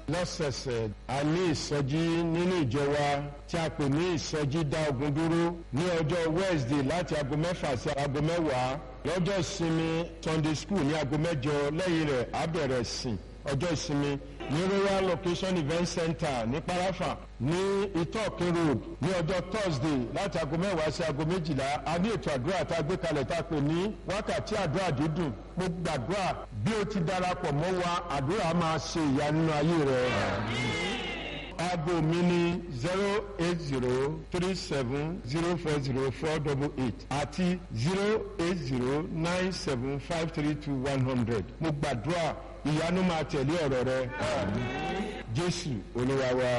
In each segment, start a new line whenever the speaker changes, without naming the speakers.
lọ́sẹ̀ẹ̀sẹ̀ a ní ìsọjí nínú ìjọ wa tí a pè ní ìsọjí dá ogun dúró ní ọjọ́ Wednesday láti aago mẹ́fà sí aago mẹ́wàá lọ́jọ́ ìsinmi Sunday school ní aago mẹ́jọ lẹ́yìn rẹ̀ á bẹ̀rẹ̀ sìn ọjọ́ ìsinmi ní royal location event center ní parafa ní itokin road ní ọjọ́ thursday láti aago mẹ́wàá sí aago méjìlá a ní ètò àdúrà tá a gbé kalẹ̀ tá a pè ní wákàtí àdúrà dídùn mo gbàdúrà bí o ti darapọ̀ mọ́ wa àdúrà máa ṣe ìyá nínú ayé rẹ. aago mi ní zero eight zero three seven zero four zero four double eight àti zero eight zero nine seven five three two one hundred mo gbàdúrà ìyanu máa tẹ̀lé ọ̀rọ̀ rẹ jésù olúwa wa.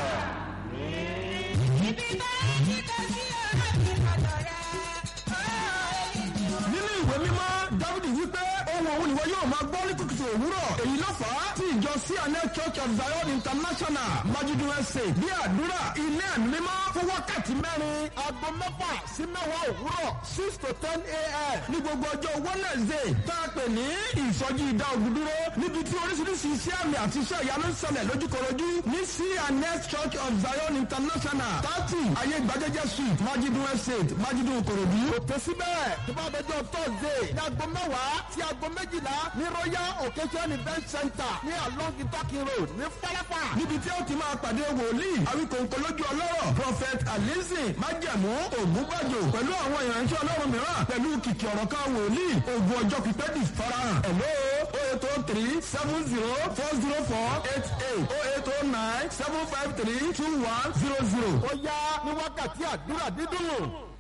nínú ìwé mímọ́ dávidi wípé ohun òun ìwọ yóò máa gbọ́ ní kùtùkùtù òwúrọ̀ èyí ló fà á tí ìjọ cna church of zion international majudu ẹsẹ̀ bí àdúrà ilé ẹ̀mí mímọ́ fún wákàtí mẹ́rin aago mẹ́fà sí mẹ́wàá òwúrọ̀ six to ten a.m. ní gbogbo ọjọ́ wednesday tá a pè ní ìsọjí ìdá ogun dúró níbi tí oríṣiríṣi iṣẹ́ àmì àti iṣẹ́ ìyanu ń ṣẹlẹ̀ lójúkorojú ní cna church of zion international thirty ayé gbajẹ́jẹ́ street majudu estate majudu okorodu. kò tẹ́ síbẹ̀ tó bá dọjọ́ thursday ní aago mẹ́wàá sí aago méjìlá ní royal occasion event center ní along itakin road ní falafa. níbi tí ó ti máa pàdé wòlíì àwíkòǹkò lójú ọlọ́rọ̀ prophet alizi májẹ̀mú ògúnbàjò pẹ̀lú àwọn ìránṣẹ́ ọlọ́run mìíràn pẹ̀lú kìkì ọ̀rọ̀ kan wòlíì ogun ọjọ́ pípẹ́ di farahàn. hello o eight o three seven zero four zero four eight eight o eight o nine seven five three two one zero zero. ó yá ní wákàtí àdúrà dídùn.